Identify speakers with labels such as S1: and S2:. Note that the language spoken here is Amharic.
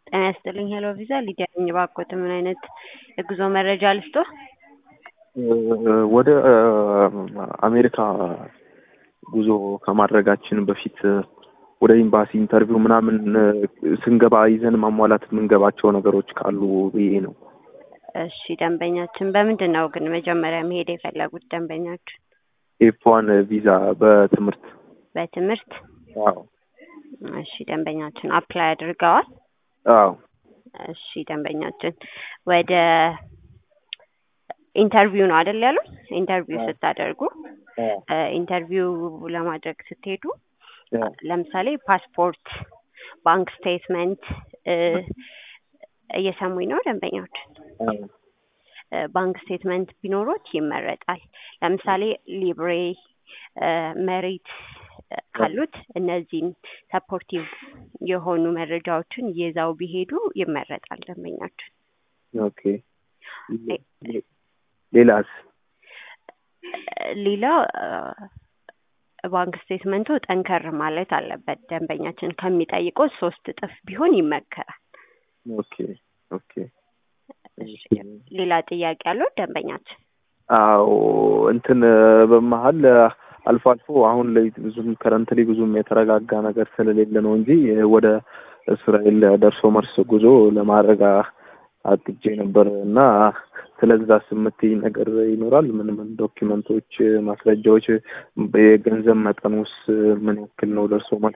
S1: ጤና ይስጥልኝ ሄሎ ቪዛ ሊዲያ ነኝ። እባክዎት ምን አይነት የጉዞ መረጃ ልስጦ?
S2: ወደ አሜሪካ ጉዞ ከማድረጋችን በፊት ወደ ኤምባሲ ኢንተርቪው ምናምን ስንገባ ይዘን ማሟላት የምንገባቸው ነገሮች ካሉ ብዬ ነው።
S1: እሺ ደንበኛችን በምንድን ነው ግን መጀመሪያ መሄድ የፈለጉት ደንበኛችን?
S2: ኤፍ ዋን ቪዛ በትምህርት
S1: በትምህርት
S2: አዎ
S1: እሺ ደንበኛችን አፕላይ አድርገዋል?
S2: አዎ
S1: እሺ ደንበኛችን ወደ ኢንተርቪው ነው አይደል ያሉት? ኢንተርቪው ስታደርጉ ኢንተርቪው ለማድረግ ስትሄዱ ለምሳሌ ፓስፖርት፣ ባንክ ስቴትመንት እየሰሙኝ ነው ደንበኛችን? ባንክ ስቴትመንት ቢኖሮት ይመረጣል። ለምሳሌ ሊብሬ፣ መሬት ካሉት እነዚህን ሰፖርቲቭ የሆኑ መረጃዎችን ይዘው ቢሄዱ ይመረጣል ደንበኛችን።
S2: ኦኬ ሌላስ?
S1: ሌላ ባንክ ስቴትመንቱ ጠንከር ማለት አለበት ደንበኛችን ከሚጠይቀው ሶስት እጥፍ ቢሆን ይመከራል።
S2: ኦኬ ኦኬ
S1: ሌላ ጥያቄ አለው ደንበኛችን?
S2: አዎ እንትን በመሀል አልፎ አልፎ አሁን ላይ ብዙም ከረንት ላይ ብዙም የተረጋጋ ነገር ስለሌለ ነው እንጂ ወደ እስራኤል ደርሶ መልስ ጉዞ ለማድረግ አቅጄ ነበር እና ስለዛ የምትይኝ ነገር ይኖራል? ምን ምን ዶኪመንቶች፣ ማስረጃዎች፣ የገንዘብ መጠኑስ ምን ያክል ነው ደርሶ መልስ